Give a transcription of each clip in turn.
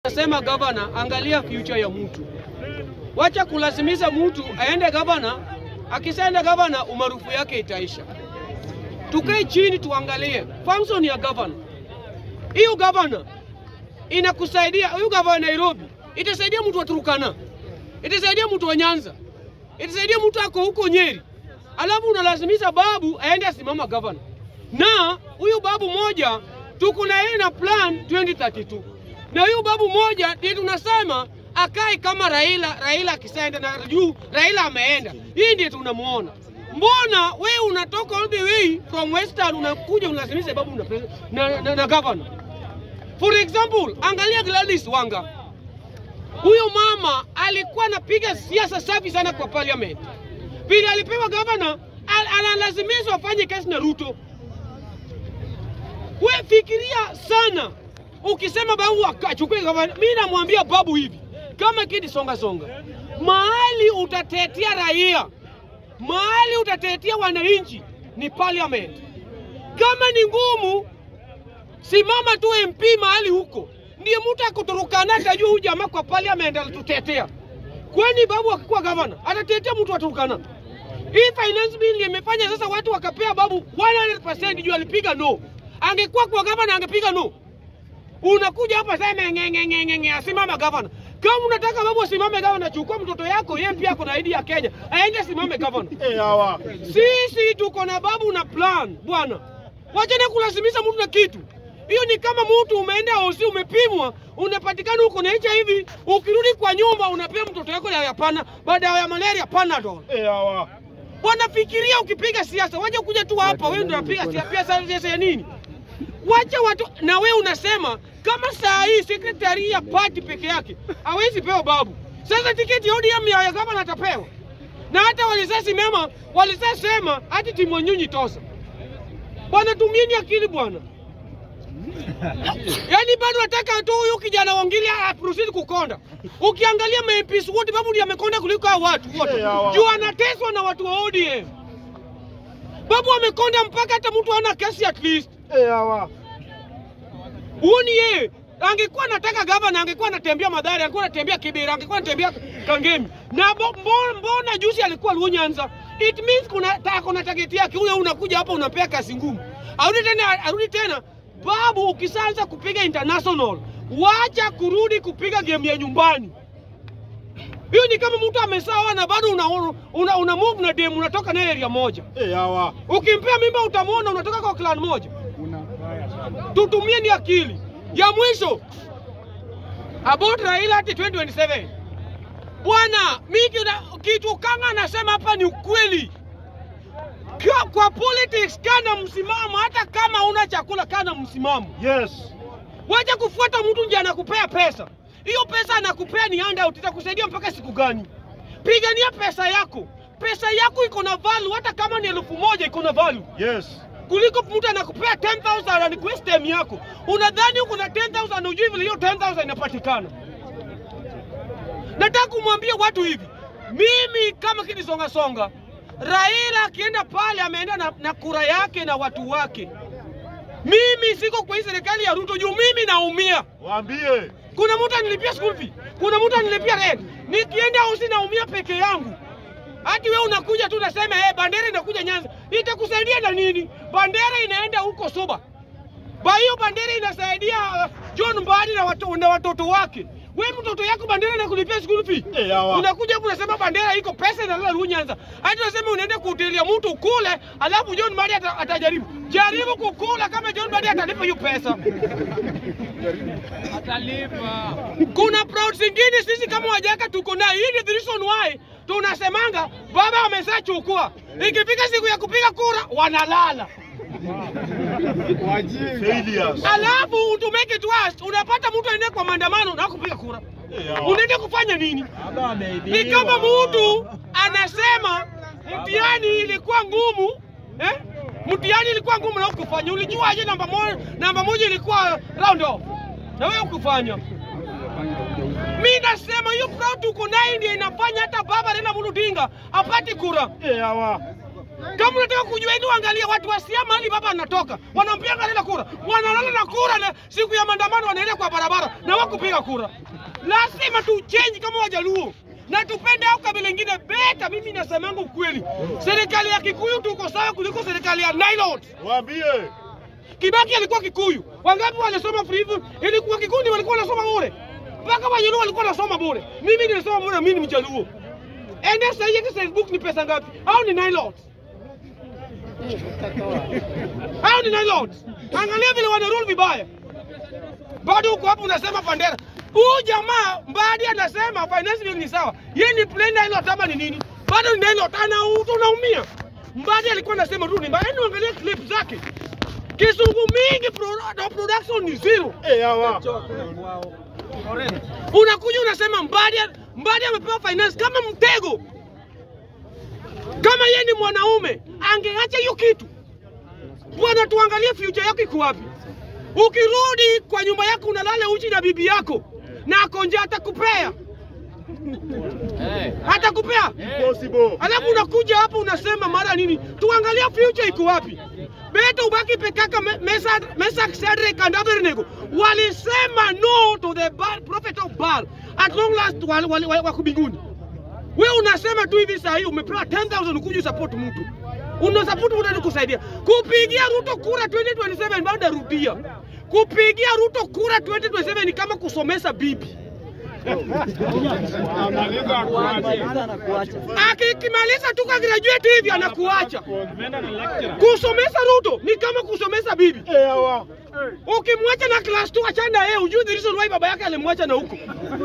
Nasema gavana, angalia future ya mtu, wacha kulazimisha mtu aende gavana. Akisaenda gavana, umaarufu yake itaisha. Tukae chini tuangalie function ya gavana. Hiyo gavana inakusaidia, huyu gavana Nairobi itasaidia mtu wa Turkana, itasaidia mtu wa Nyanza, itasaidia mtu ako huko Nyeri, alafu unalazimisha babu aende asimama gavana. Na huyu babu moja tuko na yeye na plan 2032 na huyu babu moja ndiye tunasema akae kama Raila. Raila akisaenda na juu, Raila ameenda, hii ndiye tunamuona. Mbona we unatoka all the way from Western unakuja unalazimisha babu na, na, na, na governor. For example, angalia Gladys Wanga. Huyo mama alikuwa anapiga siasa safi sana kwa parliament. Vile alipewa governor, al analazimishwa afanye kazi na Ruto. We fikiria sana ukisema babu akachukue gavana. Mimi namwambia babu hivi, kama kidi songa songa, mahali utatetea raia, mahali utatetea wananchi ni parliament. Kama ni ngumu, simama tu MP mahali huko, ndiye mtu akuturukana atajua huyu jamaa kwa parliament alitutetea. Kwani babu akikuwa gavana atatetea mtu wa Turkana? Hii finance bill imefanya sasa watu wakapea babu 100% juu alipiga no. Angekuwa kwa gavana angepiga no. Unakuja hapa sema ngengengenge asimama gavana. Kama unataka babu asimame gavana, chukua mtoto yako, yeye pia kuna ID ya Kenya, aende asimame gavana. Eh, hawa. Sisi tuko na babu na plan bwana, wachana kulazimisha mtu na kitu. Hiyo ni kama mtu umeenda hosi, umepimwa, unapatikana uko na HIV, ukirudi kwa nyumba unapea mtoto yako dawa ya pana, baada ya malaria Panadol. Eh, hawa. Wanafikiria ukipiga siasa, wacha kuja tu hapa, wewe ndio unapiga siasa, pia siasa ya nini? Wacha watu na wewe unasema kama saa hii sekretari ya party peke yake hawezi pewa babu. Sasa tiketi ya ODM ya gavana atapewa, na hata walisasimama walisasema hati timu nyunyi tosa. Bwana, tumieni akili bwana. Yaani bado nataka tu huyu kijana wangili aproceed kukonda. Ukiangalia MPs wote babu ndiye amekonda kuliko hao watu wote. Eh, hawa. Juu anateswa na watu wa ODM. Babu amekonda mpaka hata mtu hana kesi at least. Eh, hawa. Huoni yeye angekuwa anataka gavana, angekuwa anatembea Madhari, angekuwa anatembea Kibera, angekuwa anatembea Kangemi na bo- mbo- mbona juzi alikuwa Luo Nyanza? It means kuna ta, kuna target yake. Ule unakuja hapa unampea kazi ngumu, arudi tena, arudi tena. Babu, ukisanza kupiga international, wacha kurudi kupiga game ya nyumbani. Hiyo ni kama mtu amesawa na bado una, una, una move na dem unatoka naye area moja. Eh, hawa. Ukimpea mimba utamwona unatoka kwa clan moja. Tutumie ni akili. Ya mwisho about Raila ati 2027. Bwana, mimi kina- kitu kanga nasema hapa ni ukweli. Kwa, kwa politics kana msimamo, hata kama una chakula kana msimamo. Yes. Wacha kufuata mtu nje anakupea pesa. Hiyo pesa anakupea ni handout, itakusaidia mpaka siku gani? Pigania pesa yako. Pesa yako iko na value, hata kama ni elfu moja iko na value Yes. kuliko mtu anakupea 10,000 and waste time yako. Unadhani uko na 10,000 na ujui vile hiyo 10,000 inapatikana. Nataka kumwambia watu hivi, mimi kama kinisonga songa, Raila akienda pale ameenda na, na kura yake na watu wake. Mimi siko kwa hii serikali ya Ruto juu mimi naumia. Waambie. Kuna mtu anilipia school fee, kuna mtu anilipia rent. Nikienda hosi naumia peke yangu. Hati wewe unakuja tu unasema eh, bandera inakuja Nyanza, itakusaidia na nini? Bandera inaenda huko Suba. Ba hiyo bandera inasaidia uh, John Mbadi na, watu, na watoto wake. We mtoto yako bandera inakulipia school fee. Eh, hawa. Unakuja hapo unasema bandera iko pesa inalala Luo Nyanza. Hadi unasema unaenda kuhotelia mtu kule, alafu John Mbadi ata, atajaribu. Jaribu kukula kama John Mbadi atalipa hiyo pesa. Kuna proud zingine sisi kama wajaka tuko nayo. Hii ni the reason why tunasemanga baba ameshachukua, ikifika siku ya kupiga kura wanalala. Failures. Alafu to make it worse, unapata mtu aende kwa maandamano na kupiga kura, Eh, hawa. unaenda kufanya nini? Ni kama mtu anasema mtihani ilikuwa ngumu eh? Mtihani ilikuwa ngumu na hukufanya. Ulijua aje namba moja, namba moja ilikuwa round off na wewe hukufanya. Mi nasema hiyo proud tuko nayo ndio inafanya hata baba Raila Amolo Odinga apate kura. Eh, hawa. Kama unataka kujua hili, angalia watu wa Siaya mahali baba anatoka, wanampia Raila kura, wanalala na kura, na siku ya maandamano wanaenda kwa barabara na wakupiga kura. Lazima tu change kama Wajaluo na tupende au kabila ingine beta. Mimi nasemangu ukweli, serikali ya Kikuyu tuko sawa kuliko serikali ya Nailot. Waambie. Kibaki alikuwa Kikuyu, wangapi walisoma free? Ilikuwa Kikundi walikuwa wanasoma bure, mpaka Wajaluo walikuwa wanasoma bure. Mimi nilisoma bure, mimi ni Mjaluo. Ende sasa hivi Facebook ni pesa ngapi? Au ni Nailot? Hao ni landlord. Angalia vile wana rule vibaya. Bado uko hapo unasema Pandera. Huyu jamaa Mbadi anasema finance bill ni sawa. Yeye ni plain landlord ama ni nini? Bado ni landlord ana unaumia. Mbadi alikuwa anasema tu ni mbaya. Yaani angalia clip zake. Kisungu mingi pro, na production ni zero. Eh, hawa. Unakuja unasema Mbadi Mbadi amepewa finance kama mtego. Kama yeye ni mwanaume angeacha hiyo kitu. Bwana, tuangalie future yako iko wapi. Ukirudi kwa nyumba yako unalala uchi na bibi yako na ako njaa, atakupea atakupea. Possible. Alafu unakuja hapa unasema mara nini? Tuangalie future iko wapi. Beta ubaki pekaka Mesa Mesa Shadrach and Abednego walisema no to the Baal, prophet of Baal at long last wal- wal- wal- wako mbinguni. Wewe unasema tu hivi saa hii umepewa 10000 ukuje support mtu. Una support mtu ndio kusaidia. Kupigia Ruto kura 2027 bado narudia. Kupigia Ruto kura 2027 ni kama kusomesa bibi. Akikimaliza tu ka graduate hivi anakuacha. Kusomesa Ruto ni kama kusomesa bibi. Eh, hawa. Ukimwacha na class 2 achana na yeye, ujui the reason why baba yake alimwacha na huko.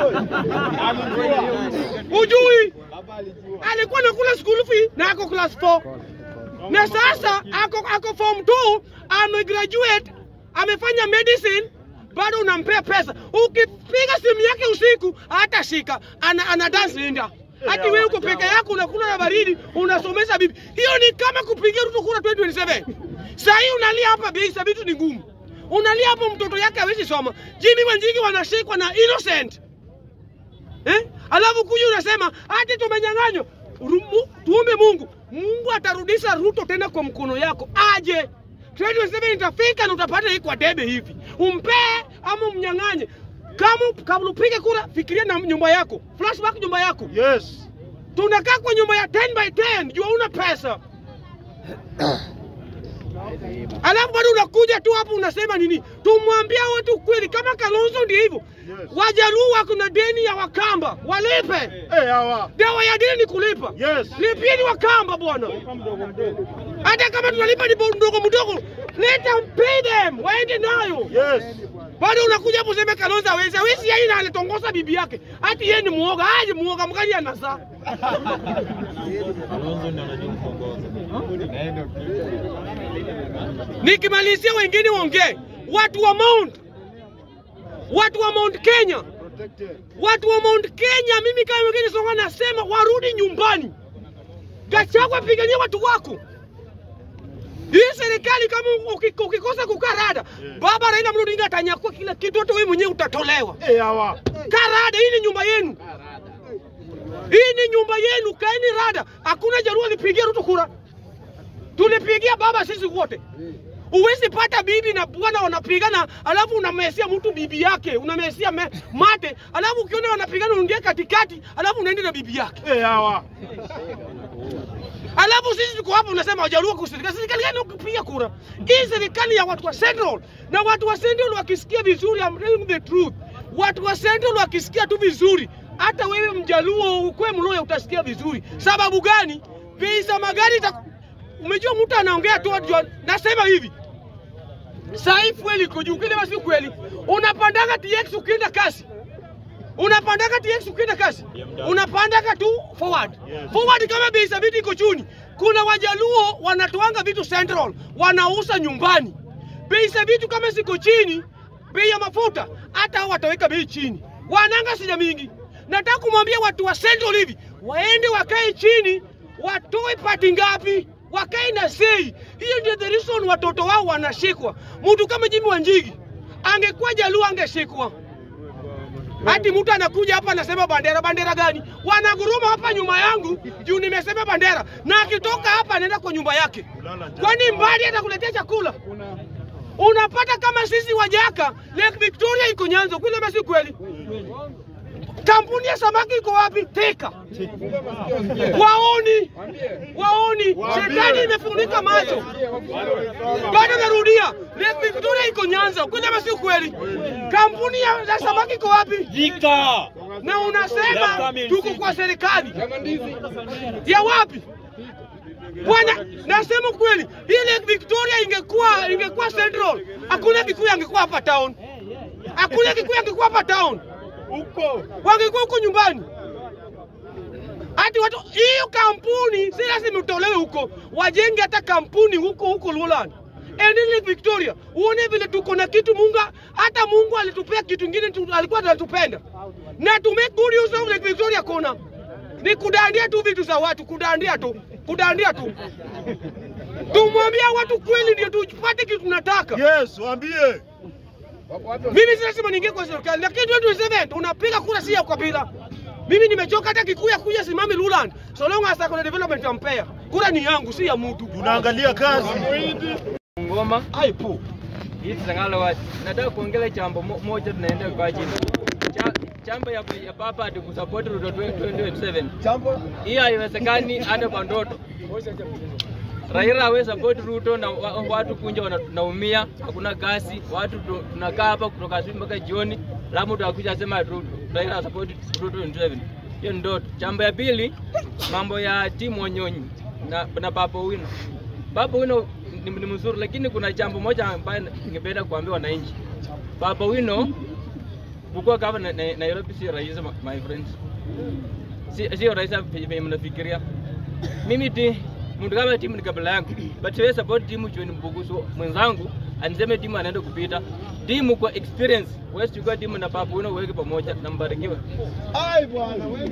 Ujui alikuwa anakula school fee na ako class 4 na sasa ako, ako form 2 amegraduate amefanya medicine bado unampea pesa. Ukipiga simu yake usiku hatashika, ana, ana dance linda hati wewe uko peke yako unakula na baridi unasomesha bibi. Hiyo ni kama kupigia Ruto kura 2027. Sasa hii unalia hapa, bei za vitu ni ngumu. Unalia hapo, mtoto yake hawezi soma. Jimmy Wanjigi wanashikwa na innocent eh? Alafu kuja unasema ati tumenyang'anywa. Rumu- Tuombe Mungu, Mungu atarudisha Ruto tena kwa mkono yako, aje 2027 itafika na utapata hii kwa debe hivi, umpee ama umnyang'anye. Kama kabla upige kura, fikiria na nyumba yako, flashback nyumba yako. Yes. Tunakaa kwa nyumba ya 10 by 10, jua una pesa alafu bado unakuja tu hapo unasema nini? Tumwambia watu kweli, kama Kalonzo ndio hivyo. Yes. Wajaluo wako na deni ya Wakamba, walipe. Eh, hawa. Dawa ya deni ni kulipa. Yes. Lipieni Wakamba bwana, hata kama tunalipa ni mdogo mdogo, let them pay them, waende nayo. Yes. Bado unakuja hapo useme Kalonzo hawezi, hawezi yeye na alitongoza bibi yake, hati yeye ni muoga. Aje muoga mgani anazaa? Nikimalizia wengine waongee, watu wa Mount, watu wa Mount Kenya, Protected. watu wa Mount Kenya, mimi kama wengine songa nasema warudi nyumbani. Gachagua, pigania watu wako. Hii serikali kama uki- ukikosa kukaa rada, Yeah. baba Raila Amolo Odinga atanyakua kila kitu, hata wewe mwenyewe utatolewa. Eh, hawa. Kaa rada, hii ni nyumba yenu, hii ni nyumba yenu, kaeni rada. Hakuna Jaluo alipigia Ruto kura, tulipigia baba sisi wote. Uwezi pata bibi na bwana wanapigana, alafu unamesia mtu bibi yake, unamesia me, mate, alafu ukiona wanapigana unaingia katikati, alafu unaenda na bibi yake. Eh, hawa. Alafu sisi tuko hapa unasema wajaluo kwa serikali. Serikali gani ukipiga kura? Hii serikali ya watu wa Central. Na watu wa Central wakisikia vizuri, I'm telling the truth. Watu wa Central wakisikia tu vizuri, hata wewe mjaluo ukwe mloya utasikia vizuri. Sababu gani? Bei za magari ita... Umejua mtu anaongea tu ajua. Nasema hivi. Sai fueli iko juu, kile basi kweli. Unapandaga TX ukienda kasi. Unapandaga TX ukienda kasi. Unapandaga tu forward. Yes. Forward kama bei za vitu iko chini. Kuna wajaluo wanatoanga vitu Central, wanauza nyumbani. Bei za vitu kama ziko chini, bei ya mafuta hata hao wataweka bei chini. Wananga sija mingi. Nataka kumwambia watu wa Central hivi, waende wakae chini, watoe pati ngapi? Wakae na sei. Hiyo ndio the reason watoto wao wanashikwa. Mtu kama Jimmy Wanjigi angekuwa Jaluo angeshikwa. Hati mtu anakuja hapa anasema bandera, bandera gani? Wanaguruma hapa nyuma yangu juu nimesema bandera, na akitoka hapa anaenda kwa nyumba yake. Kwani mbali atakuletea chakula? Unapata kama sisi Wajaka, Lake Victoria iko Nyanza, kweli ama si kweli? Kampuni ya samaki iko wapi? Thika. Waoni, waoni, serikali imefunika macho. Bado narudia, Lake Victoria iko Nyanza, kweli ama si kweli? Kampuni ya ya samaki iko wapi? Thika. Na unasema tuko kwa serikali ya wapi? Bwana, nasema kweli, hii Lake Victoria ingekuwa ingekuwa Central, hakuna Kikuyu angekuwa hapa town, hakuna Kikuyu angekuwa hapa town Huko. wangekuwa huko nyumbani. Hati watu hiyo kampuni si lazima utolewe huko, wajenge hata kampuni huko huko Luland. Endele Victoria, uone vile tuko na kitu Mungu, hata Mungu alitupea kitu kingine tu, alikuwa anatupenda na to make good use of Lake Victoria. Kuna ni kudandia tu vitu za watu, kudandia tu, kudandia tu. Tumwambia watu kweli, ndio tupate kitu tunataka. Yes, waambie. Mimi si lazima niingie kwa serikali, lakini 2027 unapiga kura si ya ukabila. Mimi nimechoka hata Kikuya kuja simami Luland, so long as kuna development ya Mbeya. Kura ni yangu, si ya mtu. Tunaangalia kazi. Ngoma Aipu. hii Sangala wati. Nataka kuongelea jambo mo- moja tunaenda kwa chini. Cha, chamba ya, ya papa ati kusupport Ruto 2027. Jambo. Hii haiwezekani hata kwa ndoto. Raila hawe support Ruto na wa- watu kunja wanaumia, hakuna kazi, watu tu- tunakaa hapa kutoka asubuhi mpaka jioni, alafu mtu akuja asema Ru- Raila support Ruto 27. Hiyo ni ndoto. Jambo ya pili, mambo ya timu Wanyonyi na, na Papa Wino. Papa Wino ni, ni mzuri, lakini kuna jambo moja ambayo ningependa kuambia wananchi. Papa Wino kukuwa gavana na, Nairobi sio rahisi my- my friends, si sio rahisi venye mnafikiria. Mimi ti mtu kama timu ni kabla yangu, but siwezi support timu juu ni mbugusu mwenzangu aniseme timu anaenda kupita. Timu kwa experience, wewe chukua timu na Papa Wino uweke pamoja na mbarikiwe. Ai bwana, wewe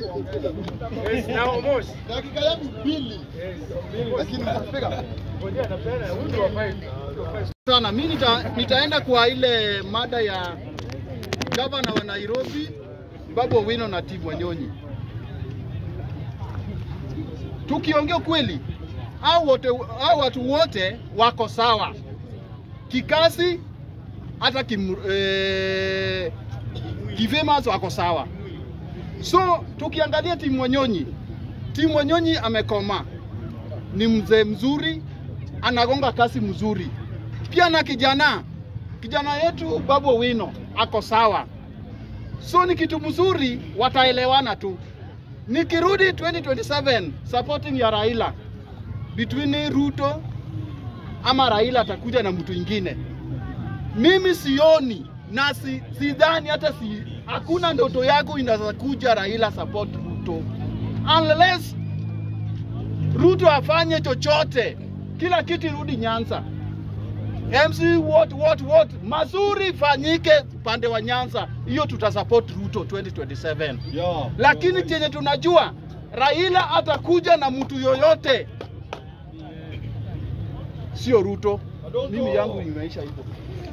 dakika yangu mbili. Lakini nitafika. sana. Mi nita, nitaenda kwa ile mada ya gavana wa Nairobi Babu Owino na Tim Wanyonyi. Tukiongea kweli, hao wote hao watu wote wako sawa kikazi, hata kim, eh, kifamous wako sawa. So tukiangalia Tim Wanyonyi, Tim Wanyonyi amekoma, ni mzee mzuri, anagonga kasi mzuri pia na kijana kijana yetu Babu Owino ako sawa, so ni kitu mzuri, wataelewana tu. Nikirudi 2027 supporting ya Raila between Ruto ama Raila atakuja na mtu ingine, mimi sioni na si, sidhani hata si, hakuna ndoto yako inaweza kuja Raila support Ruto unless Ruto afanye chochote, kila kitu irudi Nyanza. MC what what what mazuri ifanyike upande wa Nyanza, hiyo tutasupport Ruto 2027. Yeah. Lakini chenye tunajua Raila atakuja na mtu yoyote, sio Ruto. Mimi yangu imeisha hivyo.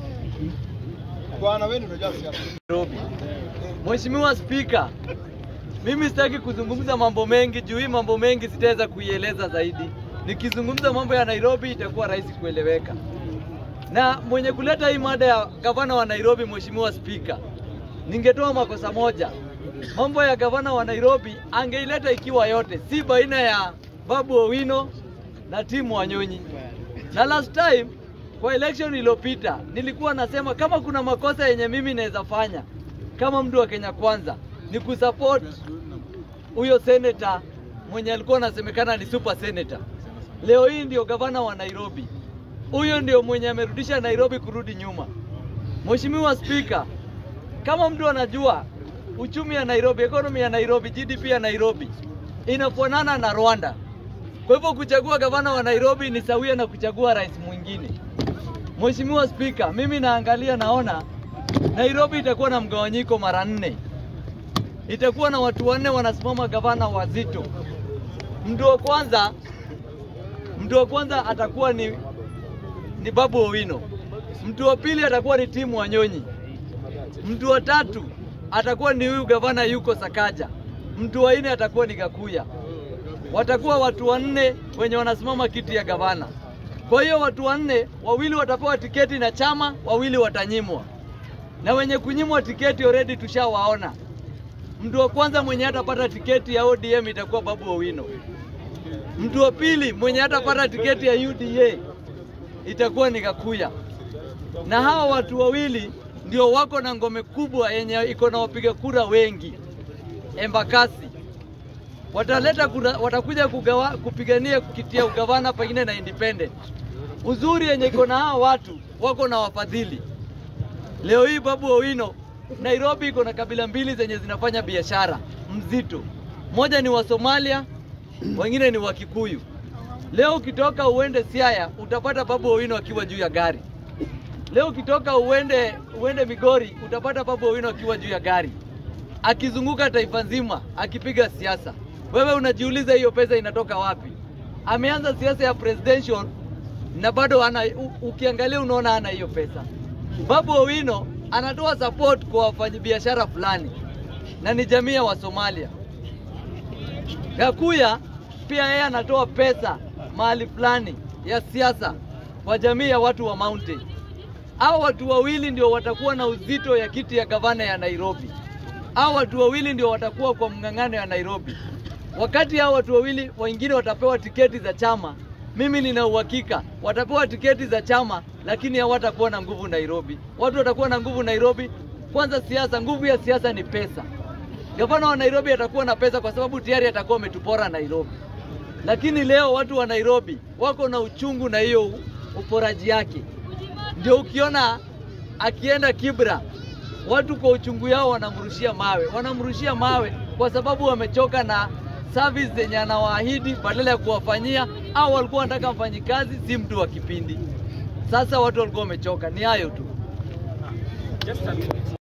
Bwana wewe ndio unajua siasa. Nairobi. Mheshimiwa Spika, mimi sitaki kuzungumza mambo mengi juu hii mambo mengi sitaweza kuieleza zaidi. Nikizungumza mambo ya Nairobi itakuwa rahisi kueleweka. Na mwenye kuleta hii mada ya gavana wa Nairobi, Mheshimiwa Spika, ningetoa makosa moja. Mambo ya gavana wa Nairobi angeileta ikiwa yote, si baina ya Babu Owino na timu Wanyonyi. Na last time kwa election iliyopita nilikuwa nasema kama kuna makosa yenye mimi naweza fanya kama mtu wa Kenya Kwanza ni kusupport huyo senator mwenye alikuwa anasemekana ni super senator. Leo hii ndio gavana wa Nairobi, huyo ndio mwenye amerudisha Nairobi kurudi nyuma. Mheshimiwa Spika, kama mtu anajua uchumi ya Nairobi, economy ya Nairobi, GDP ya Nairobi inafanana na Rwanda. Kwa hivyo kuchagua gavana wa Nairobi ni sawia na kuchagua rais mwingine. Mheshimiwa Spika, mimi naangalia naona Nairobi itakuwa na mgawanyiko mara nne. Itakuwa na watu wanne wanasimama gavana wazito. Mtu wa kwanza mtu wa kwanza atakuwa ni, ni Babu Owino. Mtu wa pili atakuwa ni Timu Wanyonyi. Mtu wa tatu atakuwa ni huyu gavana yuko Sakaja, mtu wa nne atakuwa ni Gakuya. Watakuwa watu wanne wenye wanasimama kiti ya gavana. Kwa hiyo watu wanne, wawili watapewa tiketi na chama, wawili watanyimwa, na wenye kunyimwa tiketi already tushawaona. Mtu wa kwanza mwenye hatapata tiketi ya ODM itakuwa Babu Owino. Mtu wa pili mwenye hatapata tiketi ya UDA itakuwa ni Gakuya, na hawa watu wawili ndio wako na ngome kubwa yenye iko na wapiga kura wengi Embakasi. Wataleta kura, watakuja kugawa, kupigania kukitia ugavana pengine na independent. Uzuri yenye iko na hawa watu wako na wafadhili. Leo hii Babu Owino, Nairobi iko na kabila mbili zenye zinafanya biashara mzito. Moja ni wa Somalia, wengine ni wa Kikuyu. Leo ukitoka uende Siaya utapata Babu Owino akiwa juu ya gari. Leo ukitoka uende uende Migori utapata Babu Owino akiwa juu ya gari akizunguka taifa nzima akipiga siasa. Wewe unajiuliza hiyo pesa inatoka wapi? Ameanza siasa ya presidential na bado ana, u, ukiangalia unaona ana hiyo pesa. Babu Owino anatoa support kwa wafanyabiashara fulani na ni jamii ya Wasomalia. Gakuya pia yeye anatoa pesa mahali fulani ya siasa kwa jamii ya watu wa mountain. Hao watu wawili ndio watakuwa na uzito ya kiti ya gavana ya Nairobi. Hao watu wawili ndio watakuwa kwa mng'ang'ano ya Nairobi. Wakati hao watu wawili wengine watapewa tiketi za chama, mimi nina uhakika watapewa tiketi za chama, lakini hawatakuwa na nguvu Nairobi. Watu watakuwa na nguvu Nairobi. Kwanza siasa, nguvu ya siasa ni pesa. Gavana wa Nairobi atakuwa na pesa kwa sababu tayari atakuwa ametupora Nairobi. Lakini leo watu wa Nairobi wako na uchungu na hiyo uporaji yake. Ndio ukiona akienda Kibra, watu kwa uchungu yao wanamrushia mawe, wanamrushia mawe kwa sababu wamechoka na service zenye anawaahidi badala ya kuwafanyia, au walikuwa wanataka mfanyikazi, si mtu wa kipindi. Sasa watu walikuwa wamechoka. Ni hayo tu.